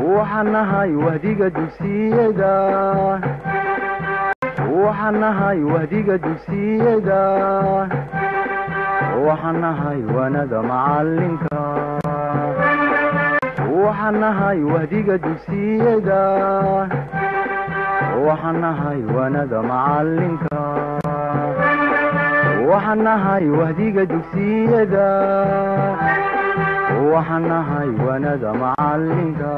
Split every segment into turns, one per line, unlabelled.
waxaan nahay wahdiga dugsiyada waxaan nahay wahdiga dugsiyada waxaan nahay wanada macalinka waxaan nahay wahdiga dugsiyada waxaan nahay wanada macalinka waxaan nahay wahdiga dugsiyada waxaan nahay wanada macalinka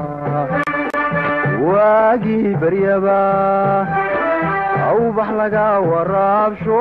waagii baryaba awbax laga waraabsho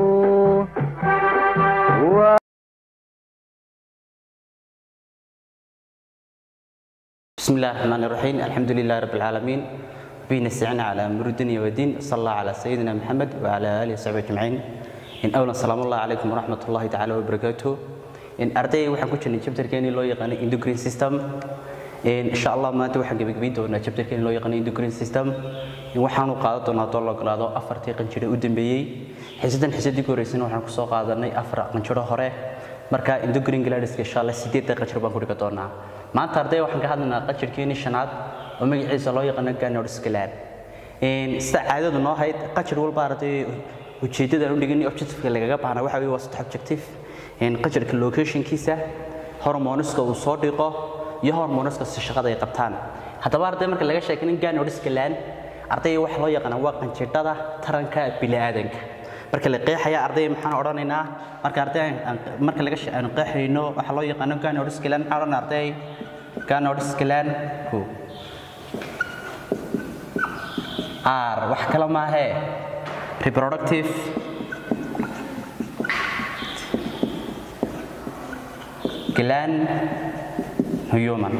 بسم الله الرحمن الرحيم الحمد لله رب العالمين بين السعنا على أمر الدنيا والدين صلى الله على سيدنا محمد وعلى آله وصحبه أجمعين إن أولا سلام الله عليكم ورحمة الله تعالى وبركاته إن أرتي وحن كنا chapter كاني لو يقان endocrine system إن شاء الله ما أنت وحن جبك بيدو إن chapter كاني لو يقان endocrine system إن وحن قادة ناطور لو قادة أفرتي قنشرة قدام بيجي حسدا حسدي كوريسين وحن كسو قادة ني أفرق قنشرة هره marka endocrine glands insha Allah 8 daqiiqo baan ku dhiga doonaa maanta arday waxaan ka hadlaynaa qajirkeeni shanaad oo magaciisa loo yaqaan Ganodes gland in sida caadadu noo hayd qajir walba arday ujeedada aan u dhigin objective lagaga baahna waxa weeye waa saddex objective in qajirka location kiisa hormoneska uu soo dhiqo iyo hormoneska si shaqada ay qabtaan haddaba arday marka laga sheekin Ganodes gland arday waxa loo yaqaan waa qanjidhada taranka bini'aadanka marka la qeexaya arday maxaan odhanaynaa marka arday marka laga aan qeexayno waxa loo yaqaan Ganodes gland maxaan arday Ganodes gland ku R wax kala ma ahe reproductive gland human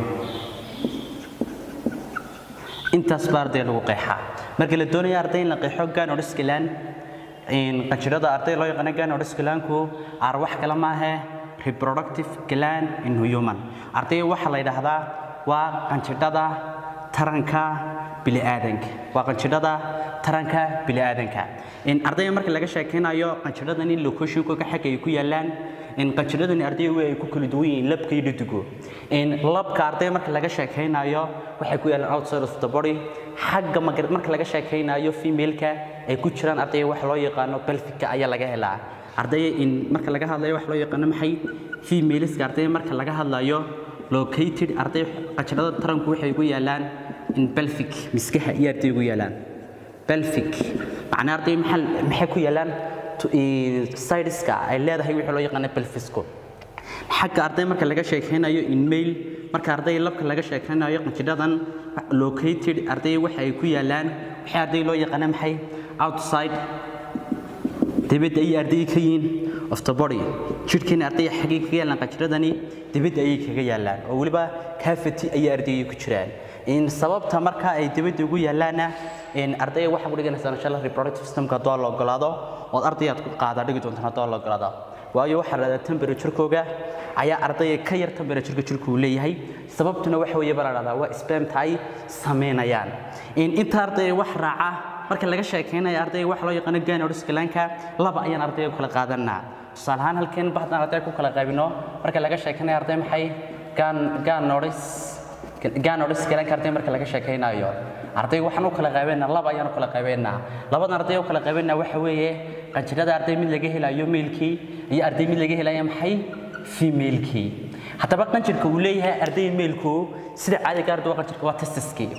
intaas baa arday lagu qeexaa marka la doonayo arday in la qeexo Ganodes gland in qanjirada arday loo yaqaan Ganodes gland-ku ar wax kala ma ahe reproductive gland in human arday waxa la yiraahdaa waa qanjidhada taranka bini'aadanka waa qanjidhada taranka bini'aadanka in arday marka laga sheekeynayo qanjidhadan in location-ku ka xag ay ku yaalaan in qanjidhadan arday way ay ku kala duwan yihiin labka iyo dhadigu in labka arday marka laga sheekeynayo waxay ku yaalaan outside of the body xagga marka laga sheekeynayo female-ka ay ku jiraan arday wax loo yaqaano pelvic ayaa laga helaa arday in marka laga hadlayo wax loo yaqaano maxay femaleska arday marka laga hadlayo located arday qanjidhada taranku waxay ku yaalaan in pelvic miskaha iyo arday ku yaalaan pelvic macnaa arday maxay maxay ku yaalaan sideska ay leedahay wixii loo yaqaan pelvisku xagga arday marka laga sheekeynayo in male marka arday labka laga sheekeynayo qanjidhadan located arday waxa ay ku yaalaan waxay arday loo yaqaan maxay outside dibadda ay arday ka yihiin of the body jidhkeena arday xagee kaga yaalaan qanjidhadani dibadda ayay kaga yaalaan oo weliba cavity ayay ardayga ku jiraan in sababta marka ay dibadda ugu yaalaana in arday waxa ku dhiganaysaa insha Allah reproductive systemka doo la ogolaado oo ardayaad ku qaada dhigi doontaan doo la ogolaado waayo waxa la yiraahdaa temperature-kooga ayaa ardayga ka yar temperature-ka jirku leeyahay sababtuna waxa weeye baa la yiraahdaa waa spermta ay sameynayaan in inta arday wax raaca marka laga sheekeynayo ardayga waxa loo yaqaan Ganodes gland-ka laba ayaan ardayga kala qaadanaa tusaale ahaan halkeen baxdan arday ku kala qaybino marka laga sheekeynayo arday maxay Ganodes Ganodes gland-ka arday marka laga sheekeynayo arday waxaan u kala qaybeynaa laba ayaan u kala qaybeynaa labadan arday u kala qaybeynaa waxa weeye qanjirada arday mid laga helayo male-kii iyo arday mid laga helayo maxay female-kii haddaba qanjirka uu leeyahay arday male-ku sida caadiga arday qanjirka waa testiskii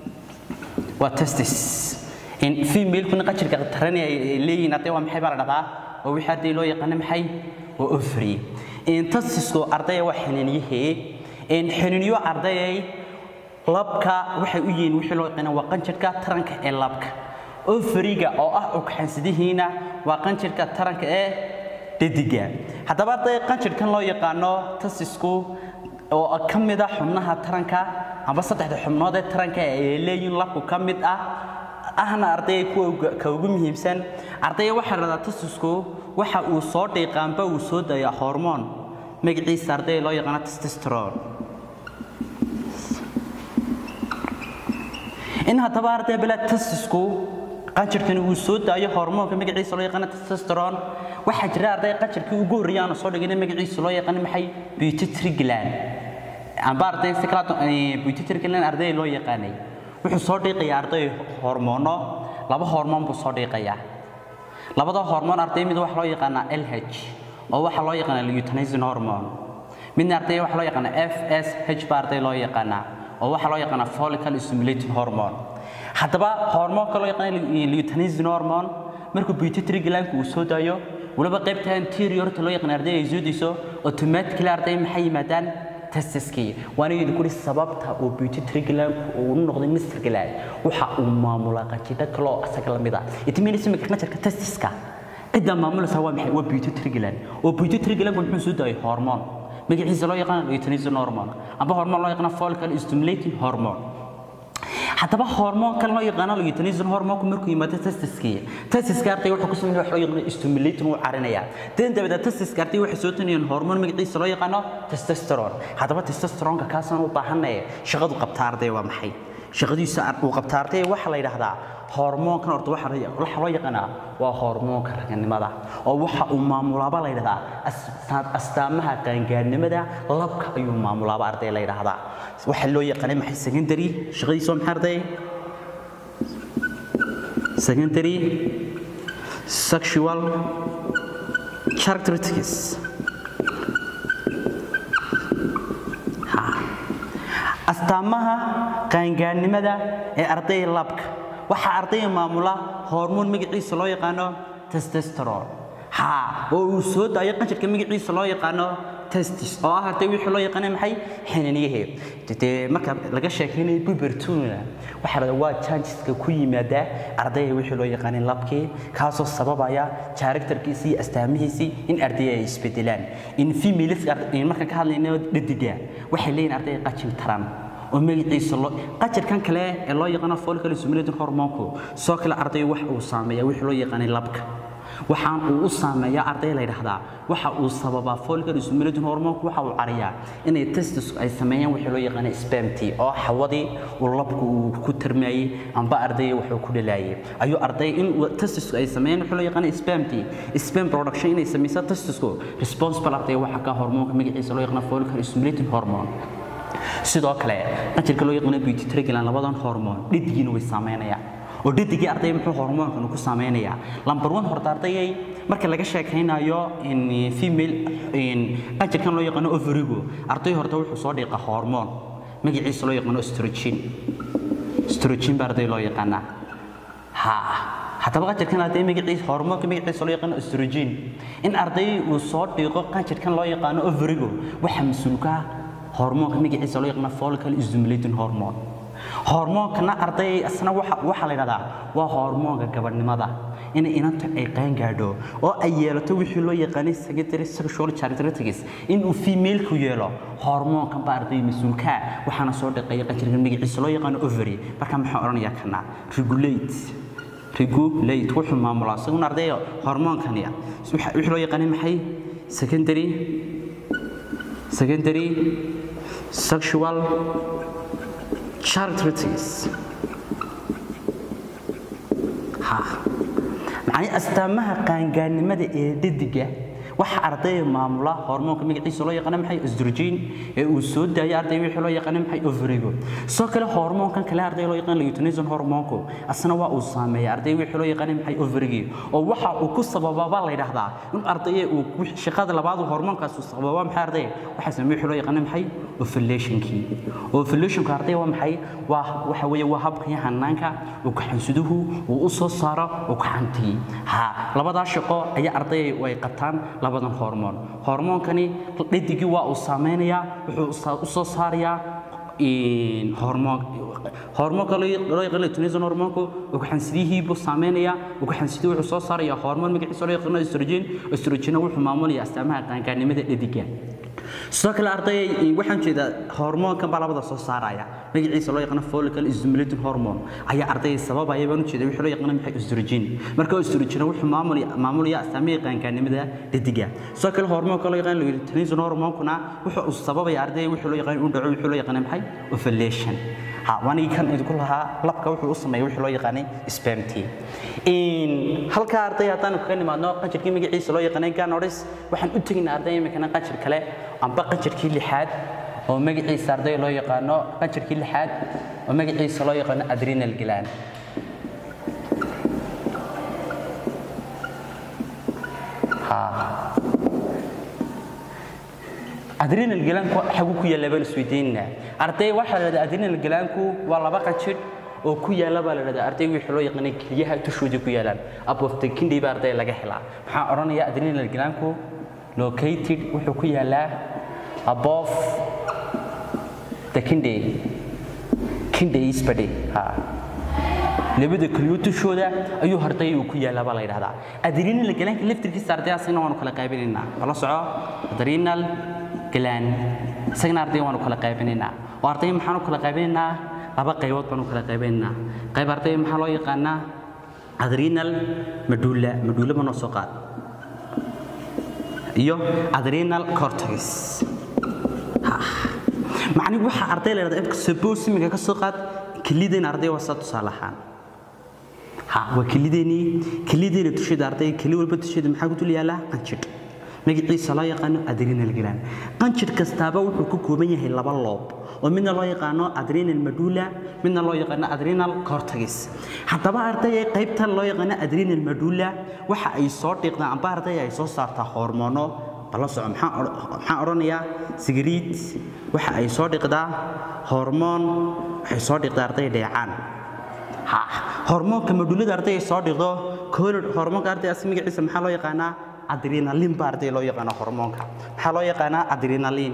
waa testis in female-kuna qanjirka tarani ay leeyihiin arday waa maxay baa la dhahdaa oo wixii arday loo yaqaano maxay waa ovary in testisku arday waa xiniinyihii in xiniinyo ardayay labka waxay u yihiin wixii loo yaqaan waa qanjirka taranka ee labka ovariga oo ah ugxansidihiina waa qanjirka taranka ee dhediga haddaba arday qanjirkan loo yaqaano tasisku oo ka mid ah xubnaha taranka amba saddexda xubnood ee taranka ay leeyihiin labku ka mid ah ahna arday kuwa ka ugu muhiimsan arday waxa la radaa tasisku waxa uu soo dhiiqaanba uu soo dayaa hormoon magaciisa arday loo yaqaano testosterone in haddaba arday bala testisku qanjirkani uu soo daayo hormoonka magaciisa loo yaqaan testosterone waxaa jira arday qanjirkii ugu horreeyay aan soo dhigin magaciisa loo yaqaan maxay pituitary gland amba arday si kala pituitary gland arday loo yaqaanay wuxuu soo dhiiqayaa arday hormoono laba hormoon buu soo dhiiqayaa labada hormoon arday mid waxa loo yaqaanaa LH oo waxa loo yaqaanaa luteinizing hormone midna arday waxa loo yaqaanaa FSH baa arday loo yaqaanaa oo waxa loo yaqaanaa follicle stimulating hormone haddaba hormoonka loo yaqaano luteinizing hormone markuu pituitary gland uu soo daayo waliba qaybta anteriorta loo yaqaan arday ay soo diso automatically arday maxay yimaadaan testiskii waana idin kuri sababta uu pituitary gland uu u noqday mr gland waxa uu maamulaa qanjidho kale oo asaga la mid ah it means imika qanjirka testiska cidda maamulaysa waa maxay waa pituitary gland oo pituitary gland muxuu soo daayay hormone magaciisa loo yaqaan luteinizing hormone amba hormone loo yaqaan follicle stimulating hormone haddaba hormoonkan loo yaqaano luteinizing hormoonku markuu yimaado testiskii testiska arday wuxuu ku sameeyaa wax loo yaqaano stimulating uu carinaya dan dabada testiska arday waxay soo taniyeen hormoon magaciisa loo yaqaano testosterone haddaba testosteronka kaasaan u baahanay shaqadu qabta arday waa maxay shaqadiisa uu qabta arday waxa la yiraahdaa hormoonkan horta waxa waxa loo yaqaanaa waa hormoonka raganimada oo waxa uu maamulaaba la yiraahdaa astaamaha qaangaarnimada labka ayuu maamulaaba arday la yiraahdaa waxa loo yaqaanay maxay secondary shaqadiisa maxay arday secondary sexual characteristics astaamaha qaangaarnimada ee arday labka waxa ardayga maamula hormoon magaciisa loo yaqaano testosterone ha oo uu soo daayo qanjirka magaciisa loo yaqaano testis oo ah arday wixii loo yaqaanay maxay xinaniyahe dee marka laga sheekaynayo pubertuna waxaa la waa changeska ku yimaada ardayga wixii loo yaqaanay labkii kaasoo sababaya characterkiisii iyo astaamihiisii in ardayga ay isbedelaan in females markaan ka hadlayno dhadiga waxay leeyihin ardayga qajin taran oo magaciisa loo qajirkan kale ee loo yaqaano follicle stimulating hormoonku soo kale arday wax uu saameeya wixii loo yaqaanay labka waxaan uu u saameeyaa arday la yidhaahdaa waxa uu sababaa follicle stimulating hormoonku waxa uu cariyaa inay testis ay sameeyaan wixii loo yaqaanay spermti oo xawadii uu labku uu ku tarmayay amba ardayga wax uu ku dhalaayay ayuu arday in testis ay sameeyaan wixii loo yaqaanay spermti sperm production inay sameyso testisku responsible arday waxa ka hormoonka magaciisa loo yaqaano follicle stimulating hormone sidoo kale qanjirka loo yaqaano pituitary gland labadan hormoon dhidgiina way saameynayaan oo dhidigii arday muxuu hormoonkan ku saameynayaa lambar one horta ardayay marka laga sheekaynayo in female in qanjirkan loo yaqaano ovarigo arday horta wuxuu soo dhiiqa hormoon magaciisa loo yaqaano estrogen estrogen baa arday loo yaqaanaa ha haddaba qanjirkan arday magaciisa hormoonka magaciisa loo yaqaano estrogen in arday uu soo dhiiqo qanjirkan loo yaqaano ovarigo waxa mas-uulka ah hormoonka magaciisa loo yaqaano follicle stimulating hormone hormoonkana arday asna waxa waxa la yiraahdaa waa hormoonka gabadhnimada in inanta ay qaan gaadho oo ay yeelato wixii loo yaqaanay secondary sexual characteristics in uu female ku yeelo hormoonkan baa arday mas'uulka waxaana soo dhaqay qanjirka magaciisa loo yaqaano ovary marka maxaa oranayaa kana regulate regulate wuxuu maamulaa isaguna arday hormoonkani wixii loo yaqaanay maxay secondary secondary sexual characteristics ha macnii astaamaha qaangaarnimada ee dhadiga waxa ardayga maamula hormoonka magaciisa loo yaqaan maxay estrogen ee uu soo daayo arday wixii loo yaqaan maxay ovarigo soo kale hormoonkan kale arday loo yaqaan luteinizing hormoonku asna waa uu saameeyaa arday wixii loo yaqaan maxay ovarigi oo waxa uu ku sabababa la yiraahdaa in arday uu shaqada labaad hormoonkaas uu sababa maxay arday waxa sameeyo wixii loo yaqaan maxay ovulationkii ovulationka arday waa maxay waa waxa weeye waa habka hanaanka uu kaxansiduhu uu u soo saaro uu kaxantii ha labadaas shaqo ayaa arday way qabtaan labadan hormoon hormoonkani dhidigii waa uu saameynayaa wuxuu u soo saarayaa hormoon hormoonka loo yaqaan luteinizing hormoonku ugaxansidihiibuu saameynayaa ugaxansidii wuxuu soo saarayaa hormoon magaciisa loo yaqaano estrogen estrogena wuxuu maamulayaa astaamaha qaangaarnimada dhediga sidoo kale arday waxaan jeedaa hormoonkan baa labada soo saaraya magaciisa loo yaqaano follicle stimulating hormone ayaa arday sababaya baan u jeeda wixii loo yaqaano maxay estrogen marka estrogen wuxuu maamulaya maamulaya astaamaha qaangaarnimada dhediga sidoo kale hormoonka loo yaqaano luteinizing hormone-kuna wuxuu sababaya arday wixii loo yaqaano uu dhaco wixii loo yaqaano maxay ovulation ha wanigi kan idinku lahaa labka wuxuu u sameeyay wixii loo yaqaanay spermti in halka arday haddaan kaga nimaadno qanjirkii magaciisa loo yaqaanay ganoris waxaan u teginaa arday imikana qanjir kale amba qanjirkii lixaad oo magaciisa arday loo yaqaano qanjirkii lixaad oo magaciisa loo yaqaano adrenal gland adrenal glandku xagu ku yaalla baan isweydiinaynaa arday waxaa la dhahdaa adrenal glandku waa laba qanjidh oo ku yaalla baa la dhahdaa arday wixii loo yaqaanay keliyaha tushoodii ku yaalaan above the kidney baa arday laga helaa maxaa odhanaya adrenal glandku located wuxuu ku yaallaa above the kidney kidney is body ha labada keliyood dushooda ayuu harday uu ku yaallaa baa la yidhahdaa adrenal glandka laftirkiisa arday asagna waanu kala qaybinaynaa bala soco adrenal gland isagana arday waanu kala qaybinaynaa oo arday maxaanu kala qaybinaynaa laba qaybood baanu kala qaybinaynaa qayb arday maxaa loo yaqaanaa adrenal medulla medulla ma noo soo qaad iyo adrenal cortex macnihi waxa arday la yidhahdaa suppose iminka ka soo qaad kelideen arday waa saa tusaale ahaan ha waa kelideenii kelideena dusheeda arday keli walba dusheeda maxaa ku dul yaallaa qanjidh magaciisa loo yaqaano adrenal gland qanjidh kastaaba wuxuu ka kooban yahay laba loob oo midna loo yaqaano adrenal medulla midna loo yaqaano adrenal cortex haddaba arday qaybtan loo yaqaano adrenal medulla waxa ay soo dhiiqdaan amba arday ay soo saartaa hormoono bala soco maxaan odhanayaa sigiriid waxa ay soo dhiqdaa hormoon waxay soo dhiqdaa arday dheecaan hormoonka medullada arday ay soo dhiqdo color hormoonka arday as magaciisa maxaa loo yaqaanaa adrenalin baa arday loo yaqaana hormoonka maxaa loo yaqaanaa adrenalin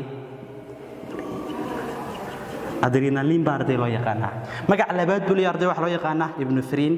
adrenalin baa arday loo yaqaanaa magaca labaad buu leeyahay arday waxaa loo yaqaanaa ibnufrin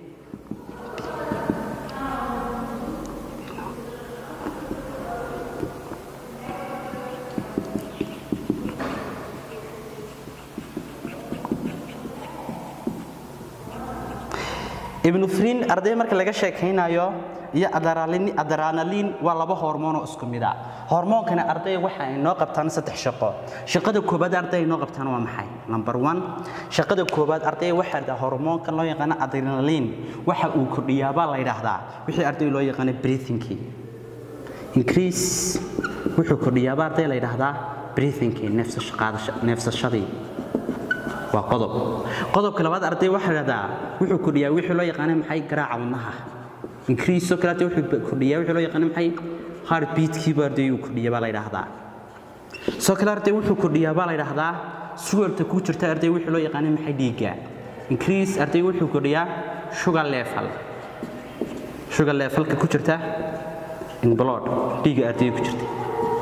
ibnufrin arday marka laga sheekaynayo iyo adrenalin waa laba hormoon oo isku mid ah hormoonkana arday waxa ay noo qabtaan saddex shaqo shaqada koobaad arday ay noo qabtaan waa maxay number one shaqada koobaad arday waxaa la hormoonkan loo yaqaano adrenalin waxa uu kordhiyaa baa la yidhaahdaa wixii arday loo yaqaano breathingkii increase wuxuu kordhiyaa baa arday la yidhaahdaa breathingkii neefsashadii waa qodob qodobka labaad arday waxaa la yidhahdaa wuxuu kordhiyaa wixii loo yaqaano maxay garaaca wadnaha increase oo kale wuxuu kordhiyaa wixii loo yaqaan maxay heartbeatkii baa arday uu kordhiyaa baa la yidhaahdaa soo kale arday wuxuu kordhiyaa baa la yidhaahdaa sugarta ku jirta arday wixii loo yaqaan maxay dhiigga increase arday wuxuu kordhiyaa sugar level sugar levelka ku jirta in blood dhiigga arday ku jirta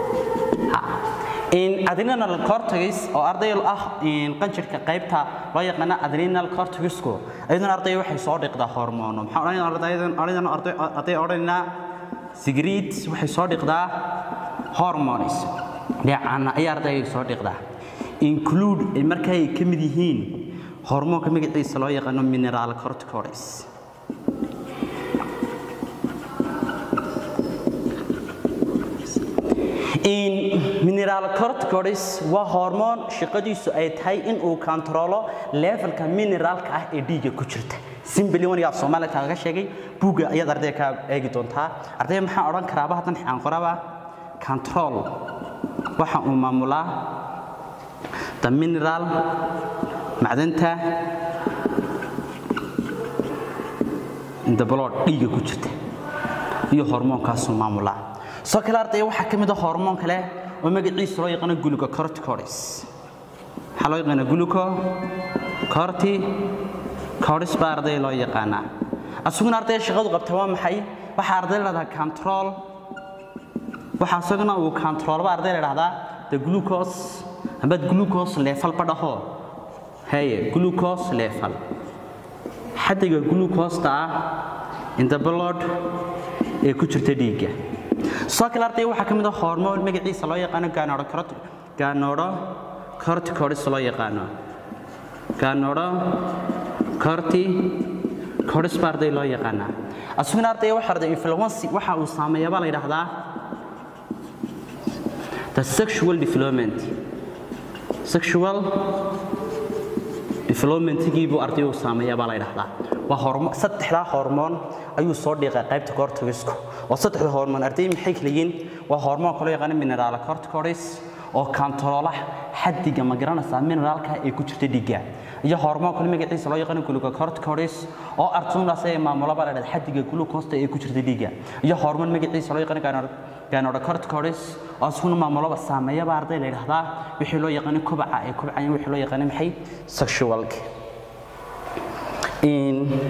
in adrenal cortex oo arday ah in qanjirka qaybta loo yaqaan adrenal cortexku ayadana arday waxay soo dhiqdaa hormoono maxaa odhanayaa ardaydan arday arday odhanaynaa sigrid waxay soo dhiqdaa hormones dheecana ay arday soo dhiqdaa include markay ka mid yihiin hormoonka magaciisa loo yaqaano mineral corticoids in mineral corticoids waa hormoon shaqadiisu ay tahay in uu kontrolo levelka mineraalka ah ee dhiigga ku jirta simbili wanigaa soomaaliya kaaga sheegay buugga ayaad arday ka eegi doontaa arday maxaan odhan karaaba haddan xaan qoraba control waxa uu maamulaa the mineral macdanta in the blood dhiigga ku jirta iyo hormoonkaasuu maamulaa soo kale ardaya waxaa ka mid a hormoon kale oo magaciisa loo yaqaano glucocorticoids waxaa loo yaqaana glucocorticoids baa ardaya loo yaqaanaa asuguna ardaya shaqadu qabta waa maxay waxaa arday la dhahdaa control waxaa isaguna uu controlba arday la dhahdaa the glucose amba glucose level ba dhaho haye glucose level xaddiga glucose-ta ah in the blood ee ku jirta dhiigga soo kale arday waxaa ka mid ah hormoon magaciisa loo yaqaano ganodocorticoids loo yaqaano ganodocorticoids baa arday loo yaqaanaa asuguna arday waxa arday influency waxa uu saameeya baa la yidhaahdaa the sexual development sexual developmentigii buu arday uu saameeya baa la yidhaahdaa waa hormo saddexdaa hormoon ayuu soo dhiiqay qaybta corticoidsku oo saddexda hormoon arday maxay kala yihiin waa hormoonka loo yaqaano mineral corticoids oo kantaroola xaddiga ma garanaysaa mineraalka ee ku jirta dhiigga iyo hormoonka magaciisa loo yaqaan glucocorticoids oo artuunaas ee maamulaba la dhahdo xaddiga glucose ee ku jirta dhiigga iyo hormoon magaciisa loo yaqaan ganocorticoids oo isuna maamulaba saameeyaba arday la yidhaahdaa wixii loo yaqaan kobaca ee kobcaya wixii loo yaqaan maxay sexualka